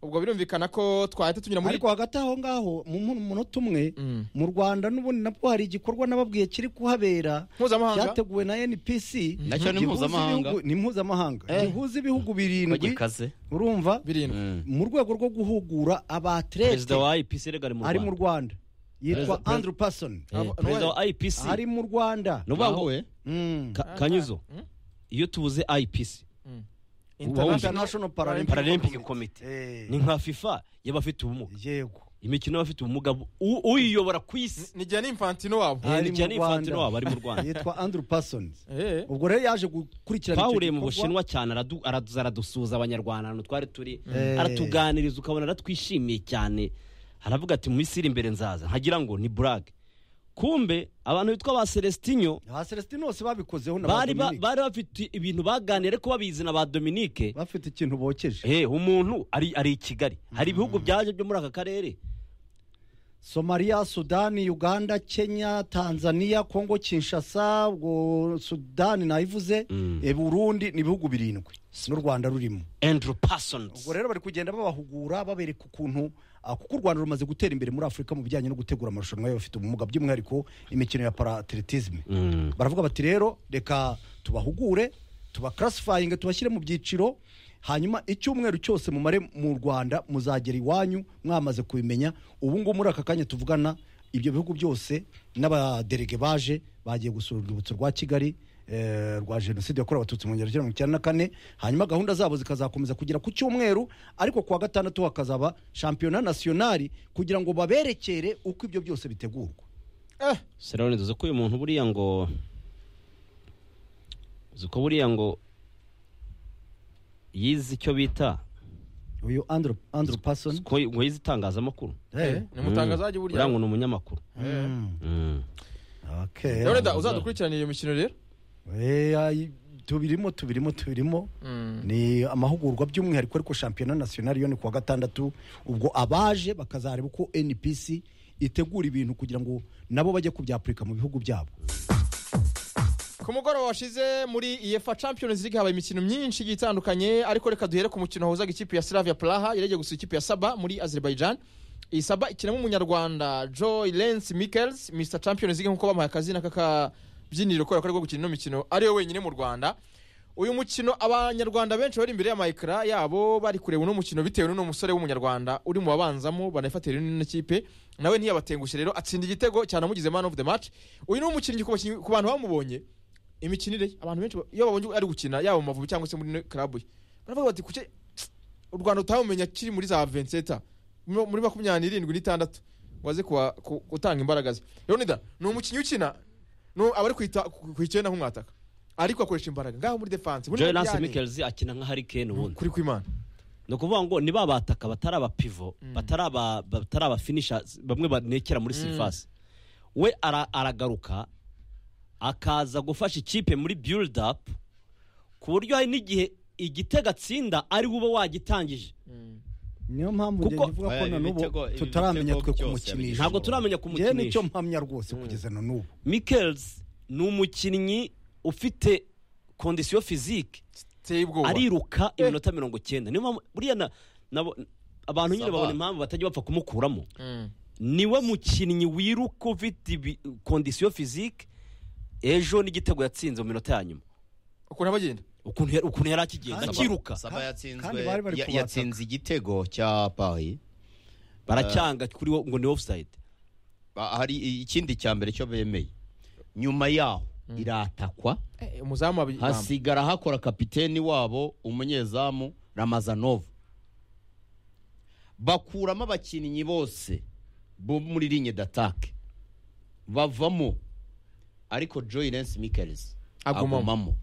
ubwo birumvikana ko twahita tunyura muri ariko hagati aho ngaho mu mu- munota umwe Mm. mu rwanda n'ubundi nabwo hari igikorwa nababwiye kiri kuhabera mpuzamahanga cyateguwe na npc Nacyo ni gihuza mpuzamahanga. ibihugu- ni mpuzamahanga gihuza ibihugu birindwi gikaze urumva birindwi mu rwego rwo guhugura abaterete perezida wa ipc rega ari mu ari mu rwanda rwanda yitwa Perezida- andrew person Eh, perezida wa ipc ari mu rwanda ni ukuvuga ngo we Mm. Ka- kanyuzo Hmm? iyo tubuze ipc international paralympic paralympic committee Eh, ni nka fifa y'abafite ubumuga yego imikino y'abafite ubumuga bu- u- uyiyobora ku isi ni igihe n'imfantino wabo Ah. Ari Eh, Gianni mu Rwanda. Infantino wabo ari mu rwanda yitwa andrew person Eh. ubwo rero yaje gukurikirana icyo twahuriye mu gikorwa. bushinwa cyane aradu- araduza aradusuhuza abanyarwanda ahantu twari turi Eh. aratuganiriza ukabona aratwishimiye cyane aravuga ati mu isi iri imbere nzaza nkagira ngo ni burage kumbe abantu bitwa ba celestinyo ba celestin bose babikozeho na ba bari ba- Dominique. bari bafite ibintu baganiye ariko babizi na ba dominike bafite ikintu bokeje Eh, umuntu ari ari i kigali hari ibihugu byaje byo muri aka karere somaliya sudani uganda kenya tanzania kongo kinshasa ubwo sudani nayivuze Mm. e, burundi ni ibihugu birindwi n'u rwanda rurimo andrew parsons ubwo rero bari kugenda babahugura babereka ukuntu ah, kuko u rwanda rumaze gutera imbere muri afurika mu bijyanye no gutegura amarushanwa y'abafite ubumuga by'umwihariko imikino ya paratiritisme Mm. baravuga bati rero reka tubahugure tubakarasifayinga tubashyire mu byiciro hanyuma icyumweru cyose mumare mu rwanda muzagera iwanyu mwamaze kubimenya ubu ngubu muri aka kanya tuvugana ibyo bihugu byose n'abaderege baje bagiye gusura urwibutso rwa kigali eh, rwa jenoside yakorewe abatutsi mu ngero mirongo icyenda na kane hanyuma gahunda zabo zikazakomeza kugera ku cyumweru ariko kuwa gatandatu hakazaba shampiyona nasiyonari kugira ngo baberekere uko ibyo byose bitegurwa Eh, Sirabone tuzi ko uyu muntu buriya ngo uzi ko buriya ngo yize icyo bita uyu andrew, andrew uzi person ko ngo yize itangazamakuru Eh. ni umutangazaji burya uriya ngo ni umunyamakuru Mm. Okay. rero da uzadukurikiranira iyo mikino rero Eh, ay- tubirimo tubirimo tubirimo ni amahugurwa by'umwihariko ariko shampiyona nasiyonari yo ni kuwa gatandatu ubwo abaje bakazareba uko npc itegura ibintu kugira ngo nabo bajye kubyapurika mu bihugu byabo ku mugoroba washize muri efa champions league habaye imikino myinshi igiye itandukanye ariko reka duhere ku mukino wahuzaga ikipe ya slavia praha yaregeye gusa ikipe ya saba muri azerbaijan iyi saba ikinamo umunyarwanda joy lens mickels mr champions league nk'uko bamuhaye akazina k'akabyiniriro kubera ko ari gukina ino mikino ariyo wenyine mu rwanda uyu mukino abanyarwanda benshi bari imbere y'amayikara yabo bari kureba uno mukino bitewe n'uno musore w'umunyarwanda uri mu babanzamo banafatira ino kipe nawe ntiyabatengushe rero atsinda igitego cyane amugize man of the match uyu ni umukinnyi ku bakinnyi- ku bantu bamubonye imikinire ye, abantu benshi ba- iyo babonye ari gukina yaba mu mavubi cyangwa se muri karabu ye baravuga bati kuki u rwanda utamumenya kiri muri za venseta muri makumyabiri n'irindwi n'itandatu ngo aze kuwa- ku- gutanga imbaraga ze leonida ni umukinnyi ukina nu- aba ari kwita ku ku icyenda nk'umwataka ariko akoresha imbaraga ngaho muri defanse muri joy lance Mariane. mikelzi akina nka harikeni ubundi kuri kwimana ni ukuvuga ngo ni ba bataka batari abapivo batari aba- batari abafinisha bamwe banekera muri sirivasi we ara- aragaruka akaza gufasha ikipe muri build up ku buryo hari n'igihe igitego atsinda ari we uba wagitangije niyo mpamvu njye Kuko- nkivuga ko Aya, na ibi n'ubu bitego- ibi tutaramenya bitego twe byose kumukinisha ntabwo turamenya njyewe nicyo kumukinisha mpamya rwose kugeza na n'ubu mikels ni umukinnyi ufite kondisiyo fizike iteye ubwoba ariruka iminota mirongo icyenda niyo mpamvu buriya na- nabo abantu nyine Sava. babona impamvu batajya bapfa kumukuramo Mm. niwe mukinnyi wiruka ufite ibi- kondisiyo fizike ejo n'igitego yatsinze mu minota ya nyuma ukuntu abagenda ukuntu yari- ukuntu yari akigenda Saba. akiruka saba kandi yatsinzwe bari bari ya- kubataka. yatsinze igitego cya payi baracyanga kuri wo ngo ni ofusayidi hari ikindi cya mbere cyo bemeye nyuma yaho iratakwa Eh, umuzamu wabi- hasigara hakora kapiteni wabo umunyezamu ramazanov bakuramo abakinnyi bose bo muri linye datake bavamo ariko joy lens mickels Agumamo. agumamo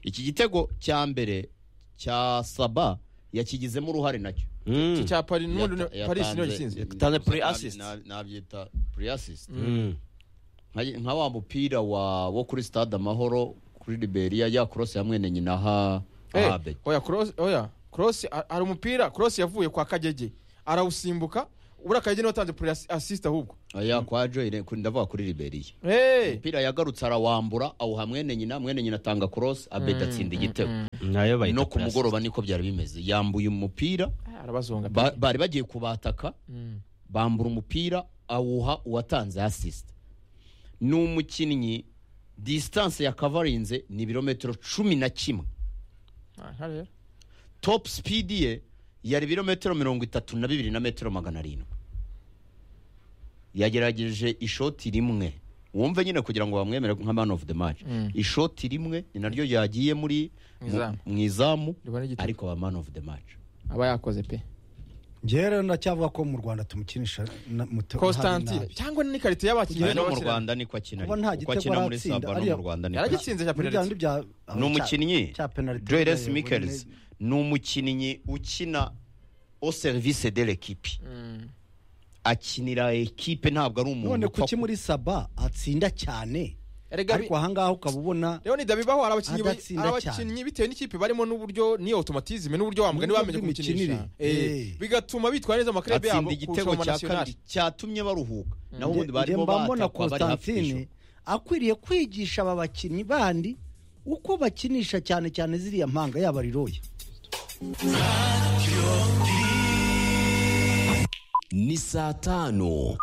iki gitego cya mbere cya saba yakigizemo uruhare nacyo iki cya pari n'ubundi Yata- paris niyo yatanze- gisinze Yatanze pre assist. Nab- nabyita pre assist nka nka wa mupira wa wo kuri stade amahoro kuri Liberia ya cross ya mwene nyina ha Eh, ahabe oya cross oya cross a- hari umupira cross yavuye kwa kagege arawusimbuka ubura kagege niwe watanze pure assist ahubwo aya kwa joyine ku- ndavuga kuri liberiya Eh, umupira yagarutse arawambura awuha mwene nyina mwene nyina atanga cross abedi atsinda igitego nayo bayita no ku plastic. mugoroba niko byari bimeze yambuye umupira arabazonga ba- bari bagiye kubataka Mm. bambura umupira awuha uwatanze assist ni umukinnyi distance yakavarinze ni ibirometero cumi na kimwe Ah, nka rero. top speed ye yari ibirometero mirongo itatu na bibiri na metero magana arindwi yagerageje ishoti rimwe wumve nyine kugira ngo bamwemere nka man of the match Mm. ishoti rimwe ni naryo yagiye muri Mu izamu. mu izamu Ribona igitego. ariko aba man of the match aba yakoze pe njyewe rero ndacyavuga ko mu rwanda tumukinisha na- mu te- constantine nabi. cyangwa ni karite y'abakinnyi Ari no mu b'abakina. rwanda niko akina Kuba nta uko gitego akina muri aratsinda, saba no ariya- mu rrwanda niko akina yaragitsinze cya Muri bya bindi penaliti bya- ni umukinnyi cya penaliti joyles bwayo michels wenyine. ni umukinnyi ukina au service de l'equipe akinira ekipe ntabwo ari umuntu none upfa kuki muri saba atsinda cyane erega bi- ariko ahangaha ukaba ubona rero ntidabibaho hari abakinnyi ba- Adatsinda hari abakinnyi bitewe n'ikipe barimo n'uburyo n'iyo automatisme n'uburyo wa mugani N'uburyo bamenye bw'imikinire. kumukinisha Eh, Eh. bigatuma bitwara neza mu makrebe yabo atsinda igitego kurusha mu cya kabiri nationale cyatumye baruhuka naho ubundi nge barimo mba mbona batakwa bari hafi constantine y'ijoro. akwiriye kwigisha aba bakinnyi bandi uko bakinisha cyane cyane ziriya mpanga yaba riroye ni saa tanu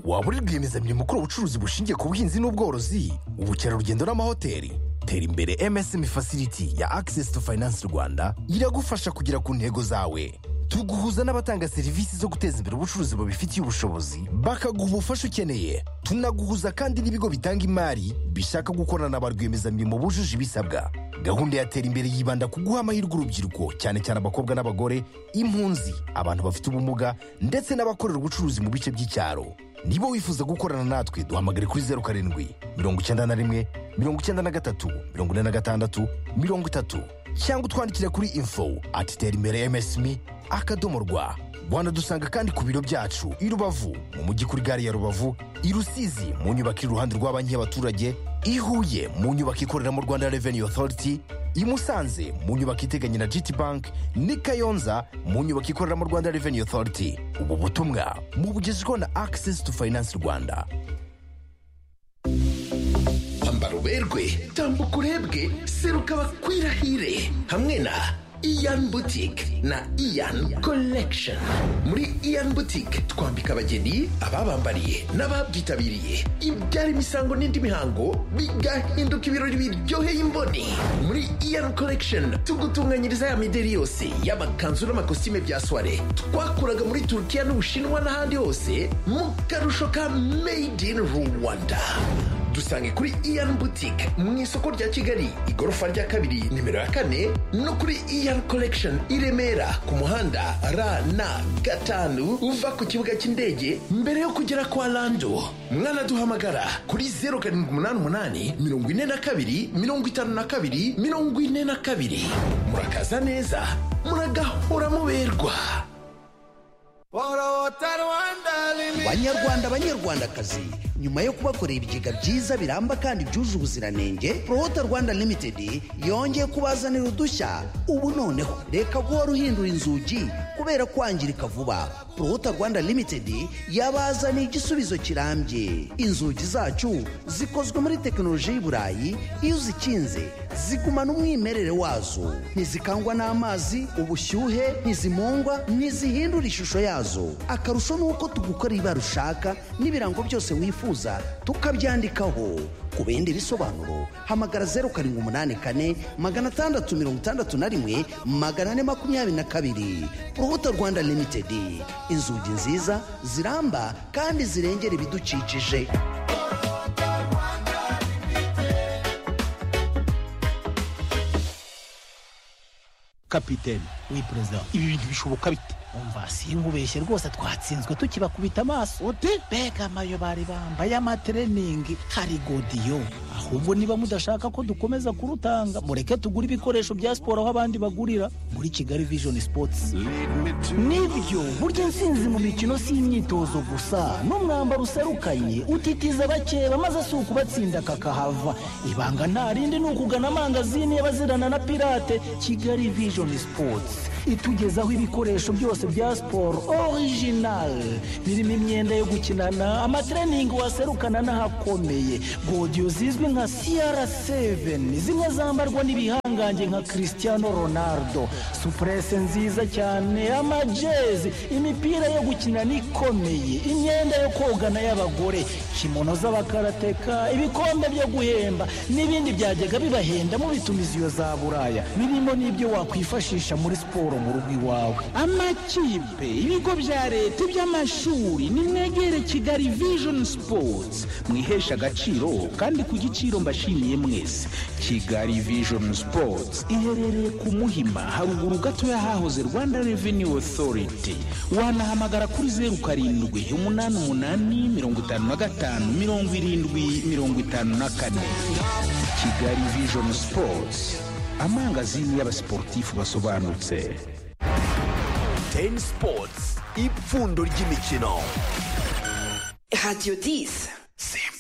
waba uri rwiyemezamirimo ukora ubucuruzi bushingiye ku buhinzi n'ubworozi ubukerarugendo n'amahoteli tera imbere msm facility ya access to finance rwanda iragufasha kugera ku ntego zawe tuguhuza n'abatanga serivisi zo guteza imbere ubucuruzi bubifitiye ubushobozi bakaguha ubufasha ukeneye tunaguhuza kandi n'ibigo bitanga imari bishaka gukorana ba rwiyemezamirimo bujuje ibisabwa gahunda ya tera imbere yibanda ku guha amahirwe urubyiruko cyane cyane abakobwa n'abagore impunzi abantu bafite ubumuga ndetse n'abakorera ubucuruzi mu bice by'icyaro niba wifuza gukorana natwe duhamagare kuri zeru karindwi mirongo icyenda na rimwe mirongo icyenda na gatatu mirongo ine na gatandatu mirongo itatu cyangwa utwandikira kuri info ati tera imbere msmi akadomo rwa wanadusanga kandi ku biro byacu i rubavu mu mujyi kuri gare ya rubavu i rusizi mu nyubako iri iruhande rwa banki y'abaturage i huye mu nyubako ikorera mu rwanda revenue authority i musanze mu nyubako iteganye na gt bank n'i kayonza mu nyubako ikorera mu rwanda revenue authority ubu butumwa mubugezweho na access to finance rwanda ambara uberwe tambuka urebwe seruka bakwirahire hamwe na iyan butike na iyan collection muri iyan butike twambika abageni ababambariye n'ababyitabiriye ibyara imisango n'indi mihango bigahinduka ibirori biryoheye imboni muri iyan collection tugutunganyiriza ya mideri yose y'amakanzu n'amakositime bya soire twakuraga muri turukiya n'ubushinwa n'ahandi hose mu karusho ka made in rwanda dusange kuri iyan boutique mu isoko rya kigali igorofa rya kabiri nimero ya kane no kuri iyan collection i remera ku muhanda rn gatanu uva ku kibuga cy'indege mbere yo kugera kwa lando mwanaduhamagara kuri 0788 42 52 42 murakaza neza muragahora muberwa banyarwanda banyarwandakazi nyuma yo kubakorera ibigega byiza biramba kandi byuje ubuziranenge prohota rwanda limited yongeye kubazanira udushya ubu noneho reka guhora uhindura inzugi kubera kwangirika vuba prohota rwanda limited yabazaniye igisubizo kirambye inzugi zacu zikozwe muri tekinoloji y'iburayi burayi iyo uzikinze zigumana umwimerere wazo ntizikangwa n'amazi ubushyuhe ntizimungwa ntizihindura ishusho yazo akarusho ni uko tugukora ibara ushaka n'ibirango byose wifuza tukabyandikaho ku bindi bisobanuro hamagara zeru karindwi umunani kane magana atandatu mirongo itandatu na rimwe magana ane makumyabiri na kabiri urubuto rwanda limitedi inzugi nziza ziramba kandi zirengera ibidukikije kapitene wi perezida ibi bintu bishoboka bite umva sinkubeshye rwose twatsinzwe tukibakubita amaso uti mbega amayo bari bambaye amatreningi hari godiyo ahubwo niba mudashaka ko dukomeza kurutanga mureke tugure ibikoresho bya siporo aho abandi bagurira muri kigali vision sports nibyo burya intsinzi mu mikino si imyitozo gusa n'umwambaro userukanye utitiza abakeba maze si ukubatsinda kakahava ibanga nta rindi ni ukugana amangazini y'abazirana na pirate kigali vision sports itugezaho ibikoresho byose bya siporo orijinali birimo imyenda yo gukinana amatreningi waserukana n'ahakomeye godiyo zizwi nka siyara seveni zimwe zambarwa n'ibihangange nka christiano ronaldo supurese nziza cyane amajezi imipira yo gukinana ikomeye imyenda yo kogana y'abagore kimono z'abakarateka ibikombe byo guhemba n'ibindi byajyaga bibahenda mubitumiza iyo za buraya birimo n'ibyo wakwifashisha muri siporo mu rugo iwawe amakipe ibigo bya leta iby'amashuri nimwegere kigali vision sports mwihesha agaciro kandi ku giciro mbashimiye mwese kigali vision sports iherereye ku muhima haruguru gato y'ahahoze rwanda revenue authority wanahamagara kuri zeru karindwi umunani umunani mirongo itanu na gatanu mirongo irindwi mirongo itanu na kane kigali vision sports amangazini y'abasiporutifu basobanutse teni sipotsi ipfundo ry'imikino radiyo disi